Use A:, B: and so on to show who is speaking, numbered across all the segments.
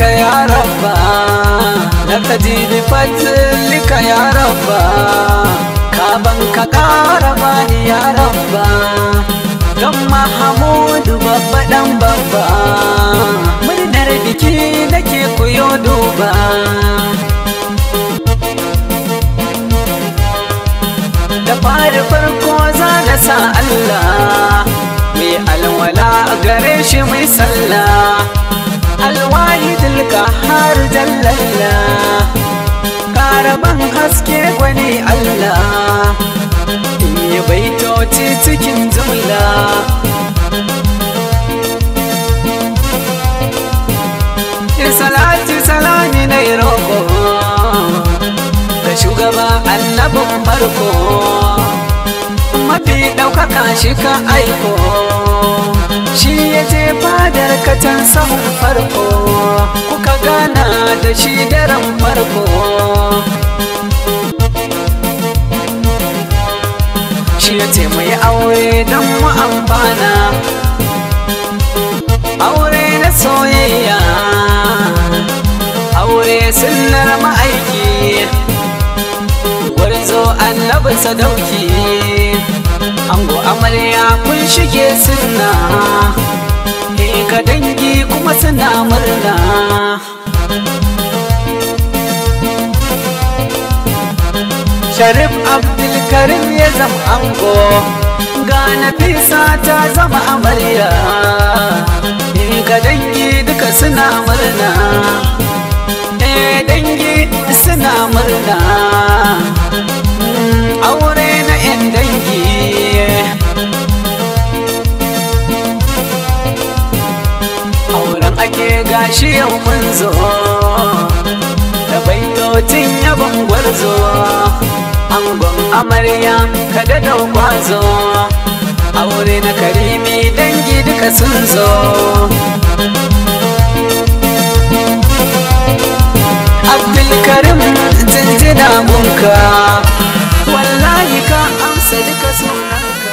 A: يا ربا نقتدي بفضلك يا ربا كابن كقارباني يا ربا don mahamudu babba dan babba murnar biki nake kuyo duba da fari farko za na sa Allah mai alwala gare shi mai sallah alwahidul kahar jallalla karaban haske gwani Allah in yi baitoci cikin jumla salati salami na roƙo da shugaba annabin farko mafi ɗaukaka shi ka aiko shi ya je fadar katan sahun farko kuka gana da shi daren farko shi ya ce mai aure don mu amfana aure na soyayya aure sunnar ma'aiki gwarzo annabin sadauki ango amarya kun shige sunna e ka dangi kuma suna murna sharif abdulkarim ya zama ango ga nafisa ta zama amarya e ga dangi duka suna murna e dangi suna murna aure na 'yan dangi auren ake gashi yau mun zo da baitocin yabon gwarzo angon amarya kada da kwazo aure na karimi dangi duka sun zo abdulkarim jinjina munka wallahi ka amsa duka sunanka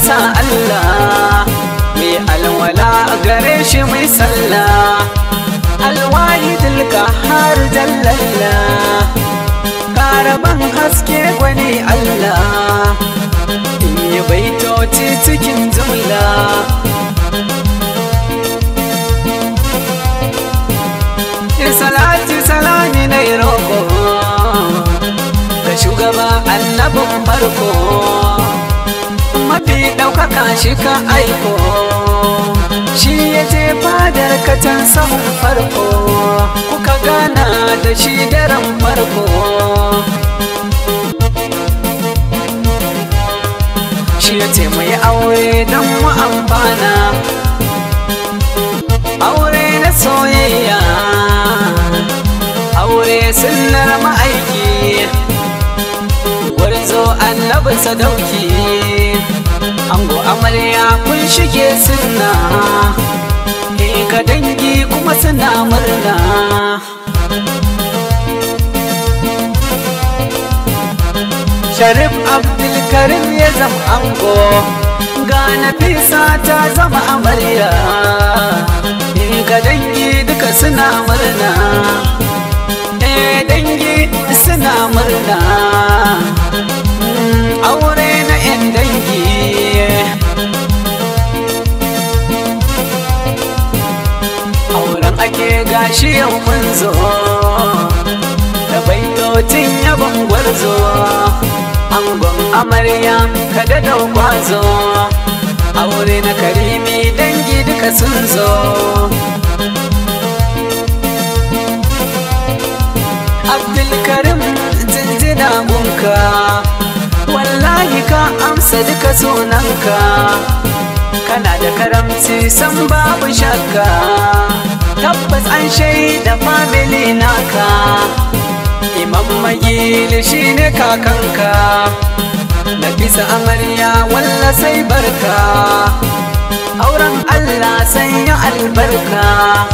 A: sa Allah mai alwala gare shi mai sallah alwahidul kahar jallalla karaban haske gwani Allah in yi baitoci cikin jumla salati salami na roƙo ga shugaba annabin farko mafi ɗaukaka shi ka aiko shi ya je fadar katan sahun farko kuka gana da shi daren farko shi ya ce mu yi aure don mu amfana aure na soyayya aure sunnar ma'aiki gwarzo annabi sadauki ango amarya kun shige sunna e ka dangi kuma suna murna sharif abdulkarim ya zama ango ga nafisa ta zama amarya e ga dangi duka suna murna e dangi suna murna aure na 'yan dangi auren ake gashi yau mun zo da baitocin yabon gwarzo angon amarya kada da kwazo aure na karimi dangi duka sun zo abdulkarim jinjina gunka wallahi ka amsa duka sunanka kana da karamci san babu shakka tabbas an shaida family naka imam magili shine kakanka na bisa amarya walla sai barka auren allah sanya albarka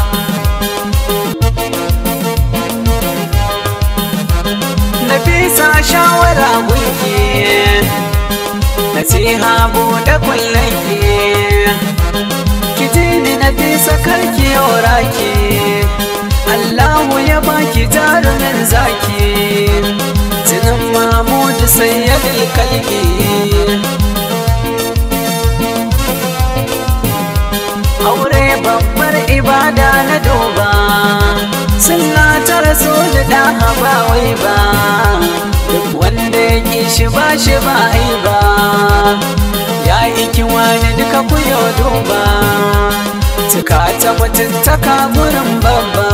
A: Nafisa shawara gunki Nasiha buɗe kullaki Ki ji ni Nafisa karki yaura ki Allahu ya baki jarumin zaki Jinin Mahmud sayyadil kalki Aure babbar ibada na doba Sunna ta rasu da ɗaha ba wai ba Duk wanda ya ƙi shi ba shi ba ai ba Ya iki wani duka ku yau duba Tuka ta mutuntaka gurin babba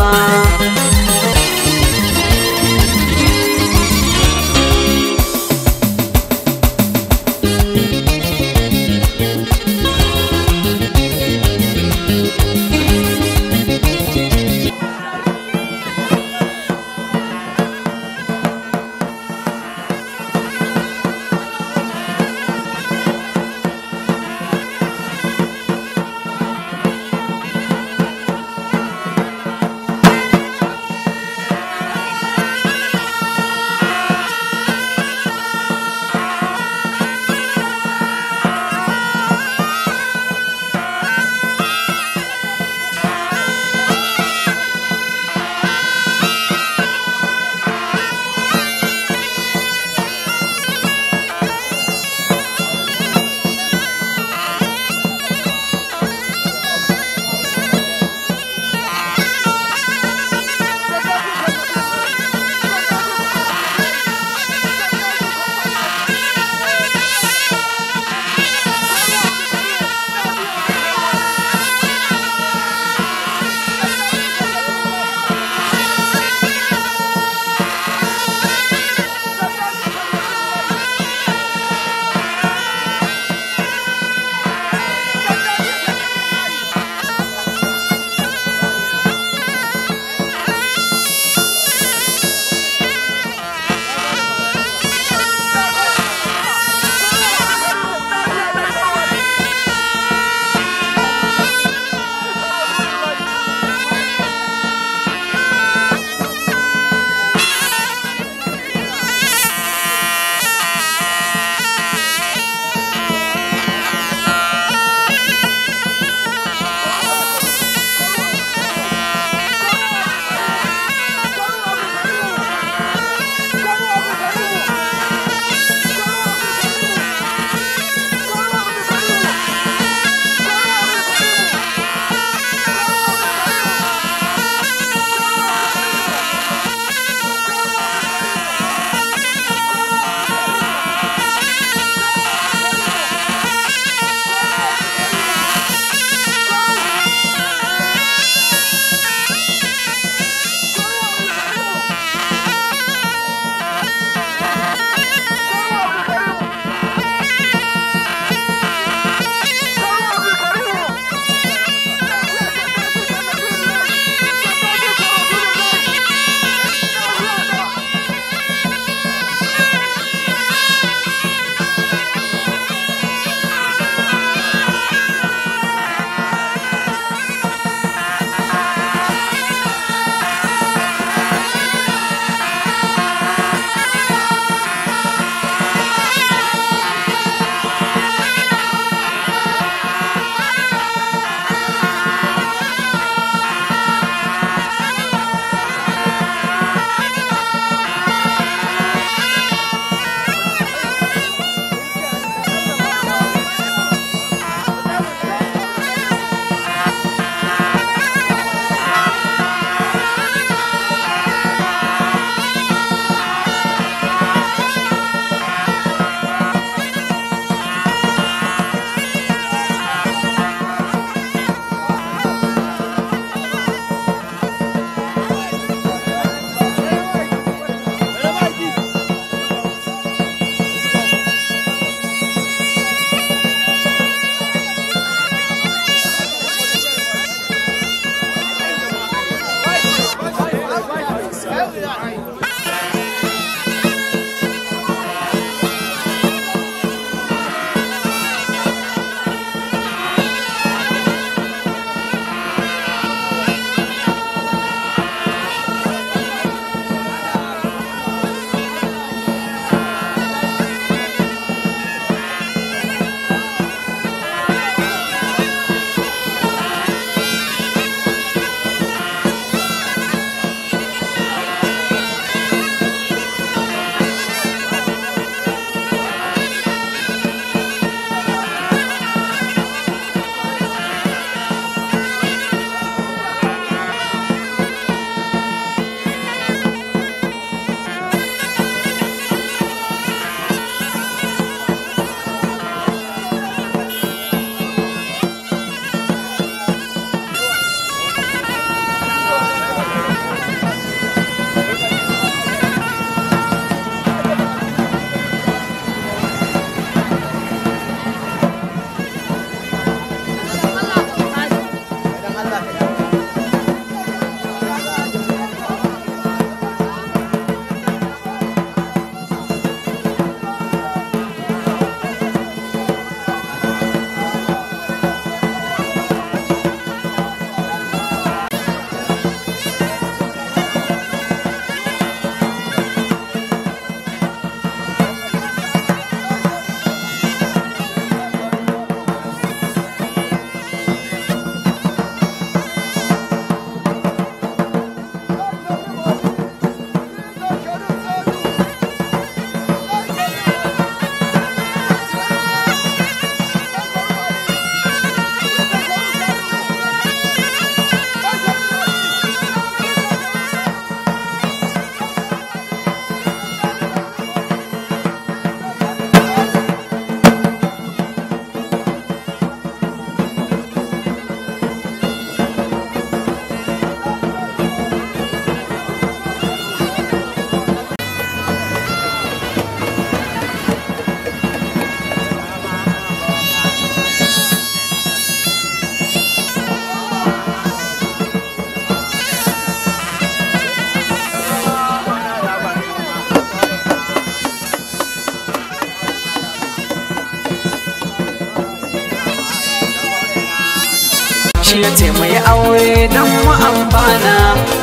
A: ya ce mu yi aure don mu amfana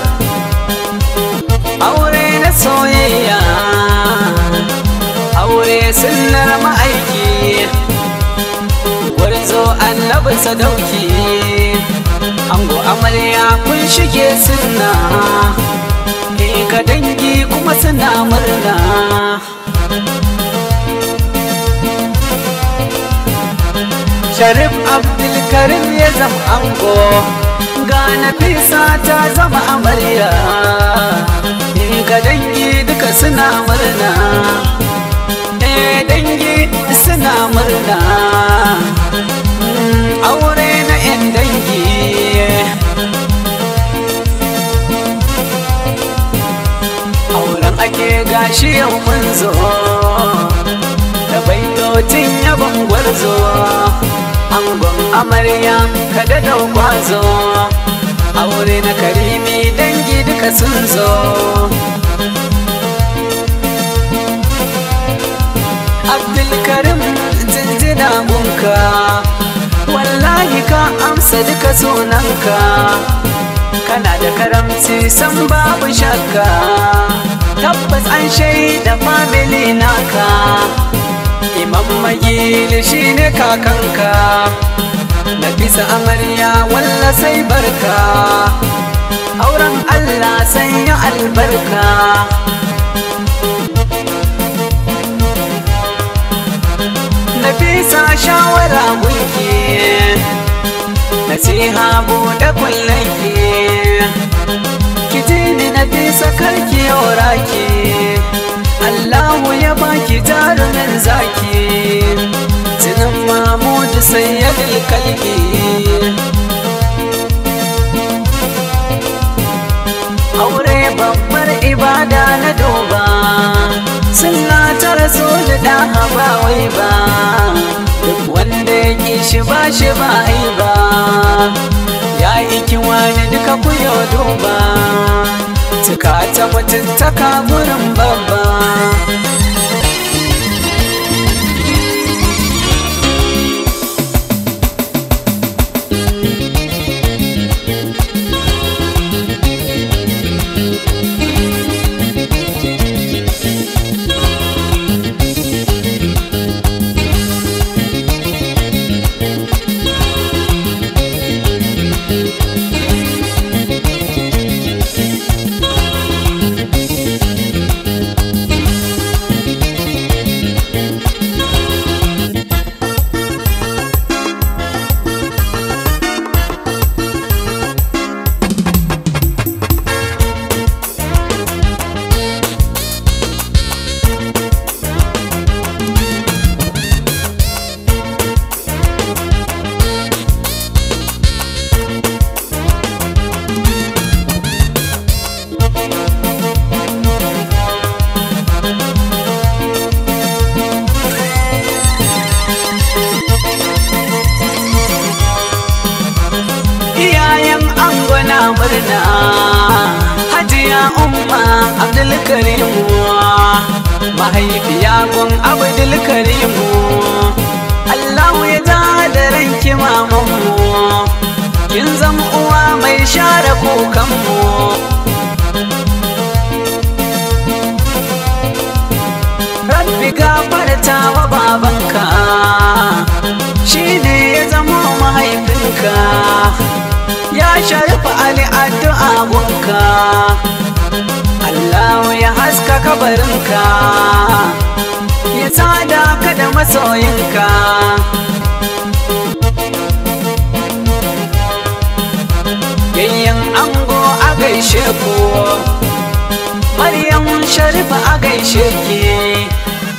A: aure na soyayya aure sunnar ma'aiki gwarzo annabi sadauki ango amarya kun shige sunna eh ka dangi kuma suna murna Sharif Abdulkarim ya zama ango ga Nafisa ta zama amarya eh ga dangi duka suna murna eh dangi suna murna Mm, aure na 'yan dangi auren ake gashi yau mun zo da baitocin yabon gwarzo angon amarya kada da kwazo aure na karimi dangi duka sun zo abdulkarim jinjina gunka wallahi ka amsa duka sunanka kana da karamci san babu shakka tabbas an shaida family naka imam magili shine kakanka nafisa amarya walla sai barka auren allah sanya albarka nafisa shawara gunki nasiha buɗe kullaki ki ji ni nafisa karki yaura ki Allahu ya baki jarumin zaki Jinin Mahmud sayyadul kalbi Aure babbar ibada na doba Sunna ta rasul da haba wai ba Duk wanda ya ki shi ba shi ba ai ba Ya iki wani duka ku yau duba Tuka ta mutuntaka gurin babba iyayen angona murna hajiya umma abdulkarimu mahaifiya gun abdulkarimu allahu ya ja da ranki mamanmu kin zama uwa mai share kukanmu rabbi gafarta wa babanka shine ya zama mahaifinka ya sharifa ali addu'a gunka Allah ya haska kabarinka ya sada ka da masoyinka yayyan ango a gaishe ku Maryam Sharifa a gaishe ki